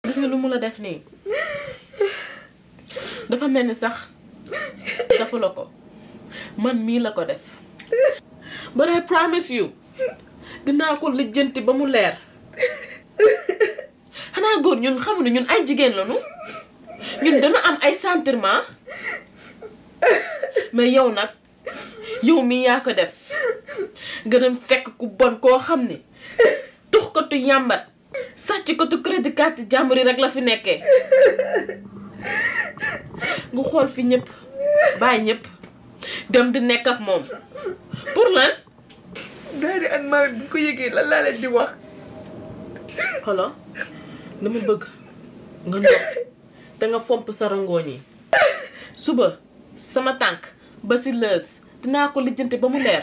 gis nga lu mu la def nii dafa mel ni sax dafa la ko man mii la ko def but I promise you dinaa ko lijjanti ba mu leer xanaa góor ñun xamuñu ñun ay jigéen lañu ñun dañu am ay sentiment mais yow nag yow mii yaa ko def nga dem fekk ku bon koo xam ni tux ko tu yàmbat sàcc ko tu crédit carte jàmbur yi rek la fi nekkee nga xool fi ñëpp bàyyi ñëpp dem di nekk ak moom pour lan daal di an maa bu ko yëgee lan laa leen di wax xolo dama bëgg nga ndox te nga fomp sa rangooñ yi suba sama tànk ba si lës dinaa ko lijjanti ba mu leer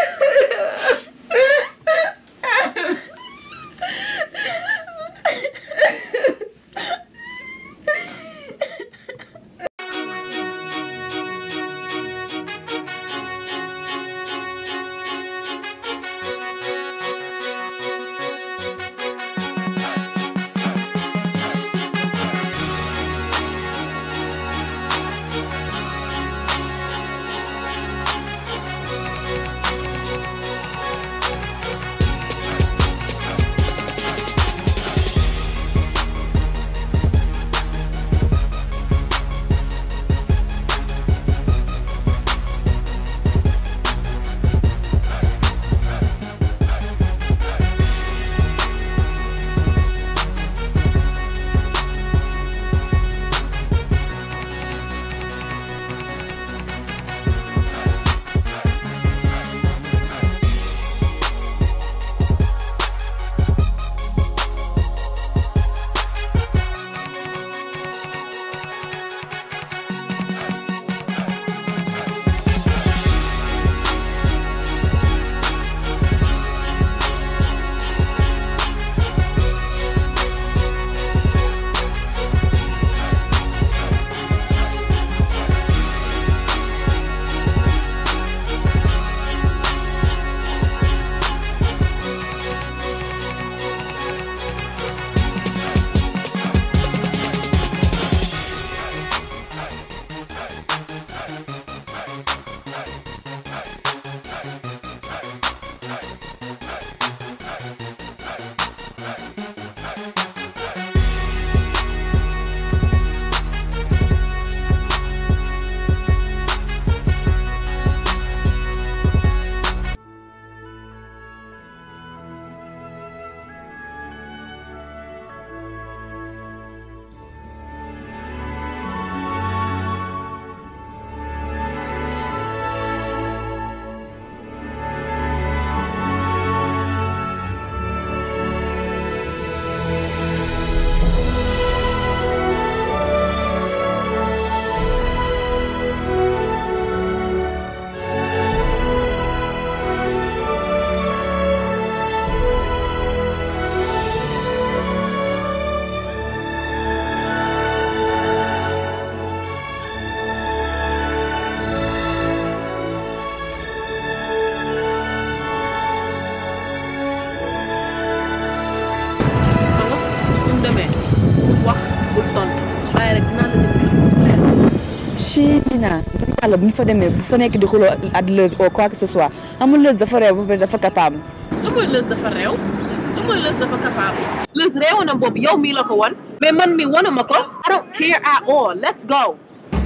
China ngir yàlla bu ñu fa demee bu fa nekk di xuloo ak Leuz ou quoi que ce soit amul Leuz dafa réew ba pare dafa capable. lu mooy lës dafa réew lu mooy lës dafa capable lës réewanam boobu yow mii la ko won mais man mi wanuma ko I don't care at all let's go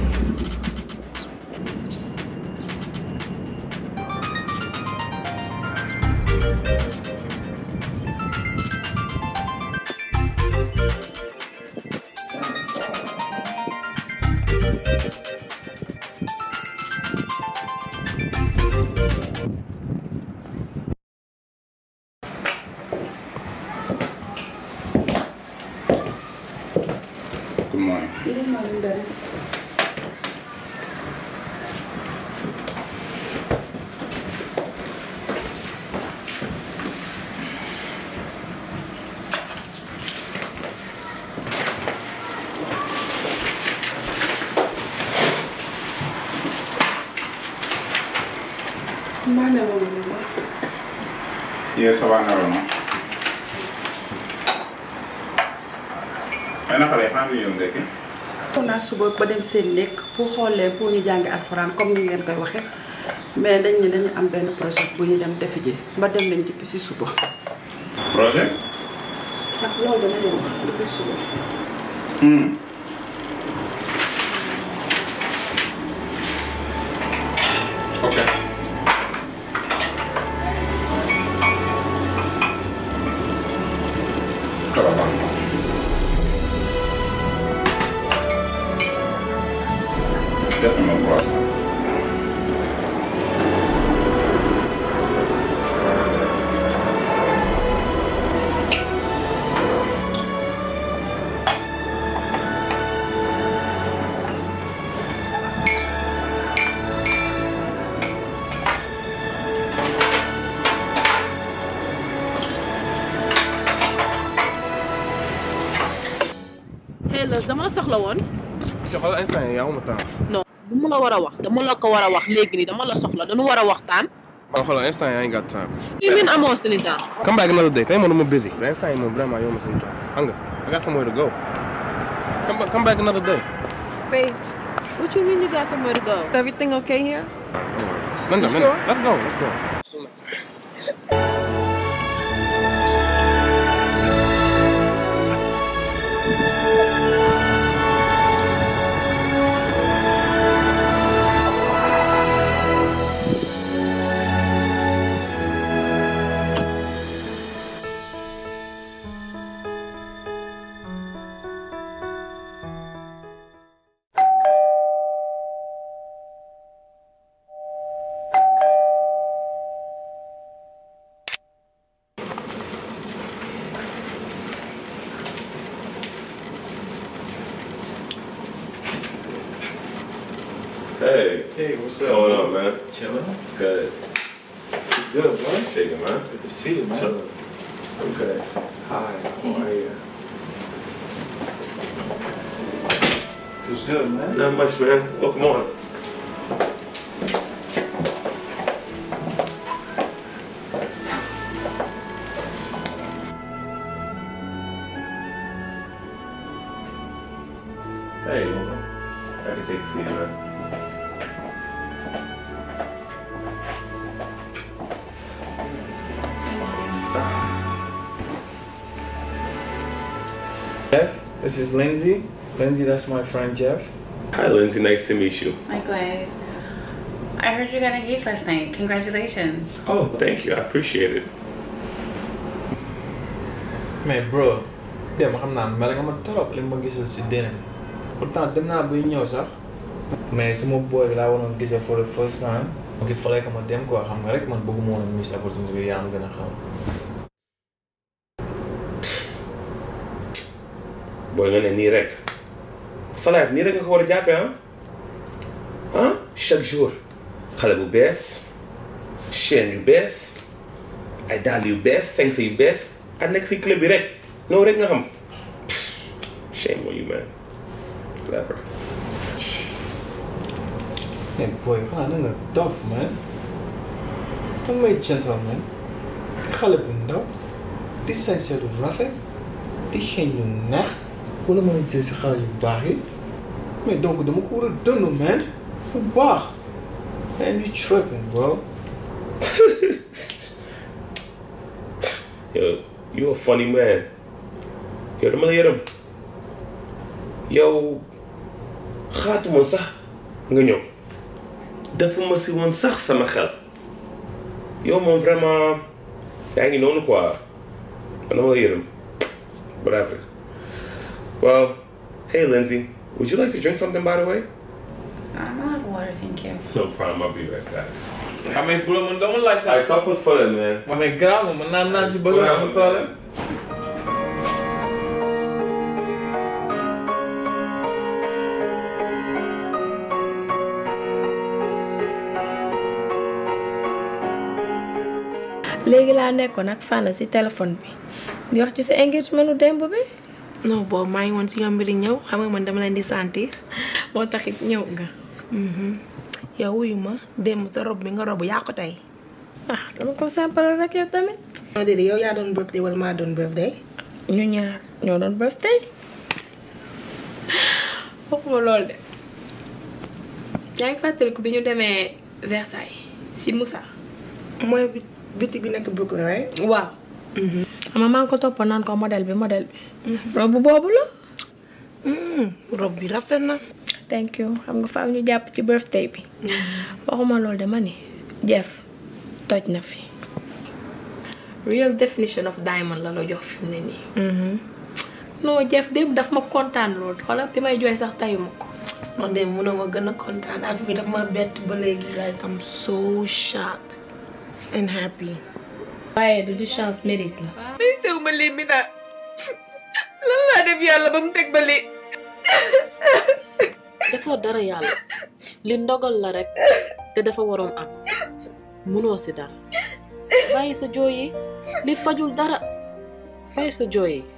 Good morning. Yes, I want to know. mais naka lay xaar yow ndekki. xool naa suba ba dem seen nekk pour xool leen pour ñu jàngi alxuraan comme ni ngeen koy waxee mais dañ ne dañu am benn projet bu ñu dem defi ji ba dem nañ depuis si suba. projet. ak loolu dama leen wax depuis suba. Hmm. ok. ça va baax na. def na ma croissant. hey Leuz dama la soxla woon xoolal instant yii yaa ma temps. non bu mu la war a wax dama la ko war a wax léegi nii dama la soxla dañu war a waxtaan waaw xoolal instant yaa ngi got time. kii min amoo suñu temps come back another day tey moom dama busy. mais instant yii moom vraiment yow ma suñu temps xam nga I got somewhere to go. come back come back another day. Babe, what you mean you got somewhere to go is everything okay here? Linda, You Linda, sure? let's go, let's go. Hey. Hey, what's What's up? going on, man? Chilling. It's good. It's good, man. Shaking, man. Good to see you, man. Chilling. I'm good. Hi, how are you? It's good, man. Not much, man. Welcome on. Hey, woman. I can take a seat, man. Jeff, this is Lindsay. Lindsay, that's my friend Jeff. Hi, Lindsay. Nice to meet you. Likewise. I heard you got engaged last night. Congratulations. Oh, thank you. I appreciate it. mais bro dem xam naa mel nga ma trop li ma gisul si dina bi pourtant dem naa bay ñëw sax mais sama boy bi laa waroon gisee for the first time donc il fallait que ma dem quoi xam nga rek man bëgguma woon miss opportunité bi yaa am gën a xam booy nga ne nii rek sa life nii rek nga ko war a jàppee ah ah chaque jour xale bu bees chaîne yu bees ay dàll yu bees sañse yu bees a nekk si club bi rek noonu rek nga xam shame on you man clever mais boy xanaa na nga dof man xam may gentleman xale bu ndaw di sañse lu rafet di xeeñ lu neex wala mën a jël si xale yu baax yi mais donc dama ko war a dund man bu baax man you tripping bro yow you a funny man yow dama la yërëm yow xaatuma sax nga ñëw dafa ma si woon sax sama xel yow moom vraiment yaa ngi noonu quoi dama la yërëm bref well hey Lindsay would you like to drink something by the way I'm out of water, thank you. no problem I'll be right back xam nga pour man dama laaj ay sax toppal fële man ma mais grave ma mën naa naan si bëgg amul problème léegi laa nekkoon ak Fana si téléphone bi di wax ci sa engagement démb bi non boobu maa ngi woon si yomb di ñëw xam nga man dama leen di sentir. moo taxit ñëw nga. yow wuyu ma démb sa rob bi nga rob yaa ko tey. ah dama ko sampal rek yow tamit. non déedéet yow yaa doon birthday wala maa doon birthday. ñu ñaar ñoo doon birthday. waxuma loolu de yaa ngi fàttaliku bi ñu demee Versailles si Moussa. mooy bi bitik bi nekk Brooklyn right waaw. xam nga maa ngi ko topp naan ko modèle bi modèle bi. robe boobu la. robe bi rafet na. thank you xam nga faaw ñu jàpp ci birthday bi. waxuma loolu de ma ni Jeff toj na fi. real definition of diamond la la jox fi mu ne nii. non Jeff démb daf ma kontaan loolu xoolal bi may jooy sax tayu ma ko. wax dëgg mun na ma gën a kontaan affaire bi daf ma bett ba léegi like I'm so shocked and happy. waaye du du chance mérite la. day teew ma lii mi naa lan laa def yàlla ba mu teg ba lii. dafa dara yàlla li ndogal la rek te dafa waroon am munoo si dara bàyyi sa jooy yi li fajul dara bàyyi sa jooy yi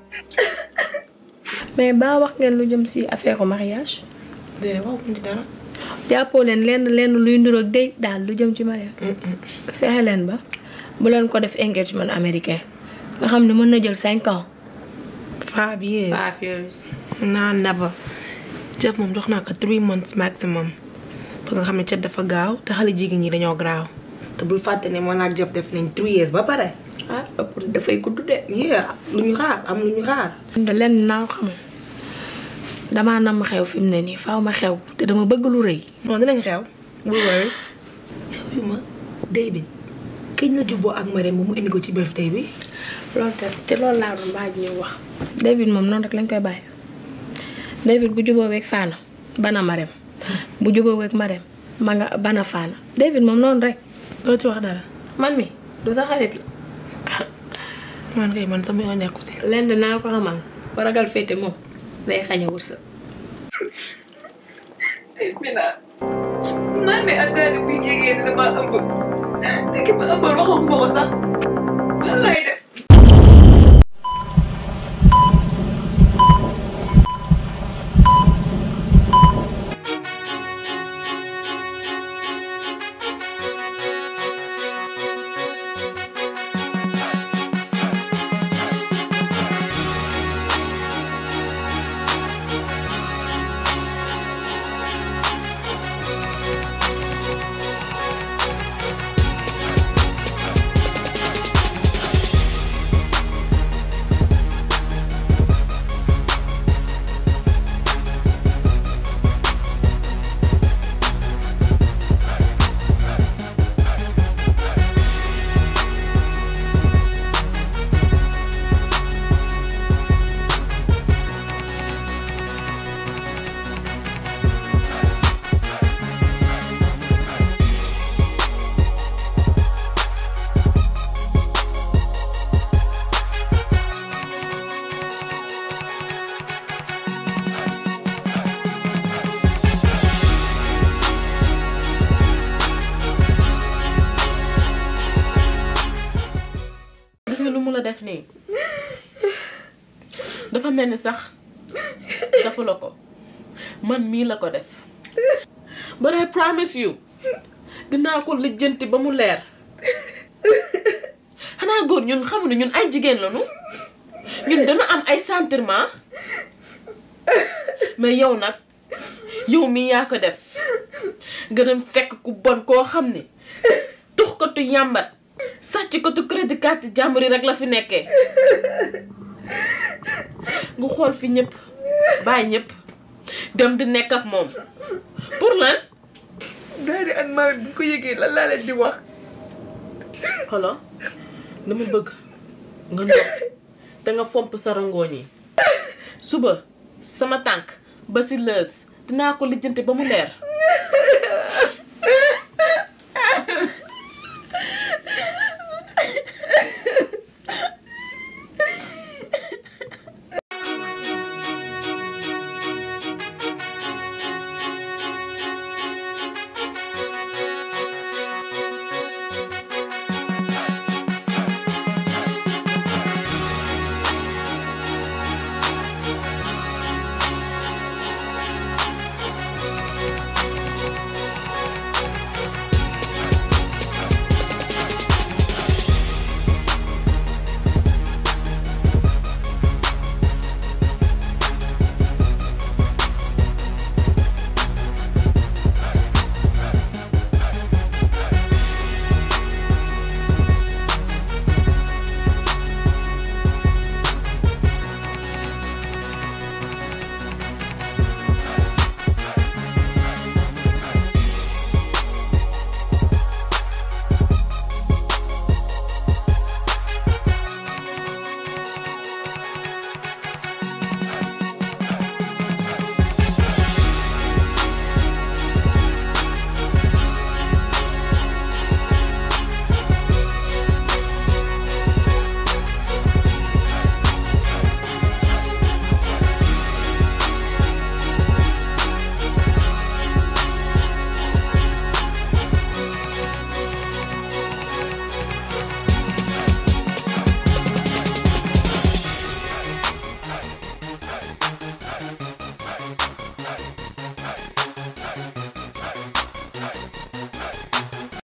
mais ba wax ngeen lu jëm si affaire mariage. déedéet waxuñ ci dara. jàppoo leen lenn lenn luy nduroog day daal lu jëm ci mariage. fexe leen ba bu leen ko def engagement américain nga xam ne mën na jël cinq ans. five years. five years. naa never. Jeff moom jox naa ko three months maximum parce que nga xam ne cat dafa gaaw te xale jigéen ñi dañoo graaw te bul fàtte ne man ak Jeff def nañ three years ba pare. ah ëpp dafay gudd de. yeah lu ñu xaar am lu ñu xaar. de lenn naa ko xamal damaa nam xew fi mu ne nii faaw ma xew te dama bëgg lu rëy. non dinañ xew. bul worry. yow ma David kañ la jubboo ak Marème ba mu indi ko ci birthday bi. loolu te ci loolu laa doon baaj ñu wax. David moom noonu rek lañ koy bàyyi David bu juboo weeg Fana bana Marème bu juboo weeg Marème ma nga bana Fana David moom noonu rek. doo ci wax dara. man mi du sa xarit la. man kay man sama yoon nekku si. lenn naa ko xamal ba ragal féete moom day xañ a wërsëg. Mina man mi àndaale buy yégee ne dama ëmb léegi ma ëmbal waxaguma ko sax lan lay def. gis nga lu mu la def nii dafa mel ni sax dafa la ko man mii la ko def but I promise you dinaa ko lijjanti ba mu leer xanaa góor ñun xamu ne ñun ay jigéen lañu ñun dana am ay sentiment mais yow nag yow mii yaa ko def nga dem fekk ku bon koo xam ne tux ko tu yàmbat sàcc ko tu crédit carte jàmbur yi rek la fi nekkee nga xool fi ñëpp bàyyi ñëpp dem di nekk ak moom pour lan daal di an maa bu ko yëgee lan laa leen di wax. xolo dama bëgg nga ndox te nga fomp sa rangooñ yi suba sama tànk ba si lës dinaa ko lijjanti ba mu leer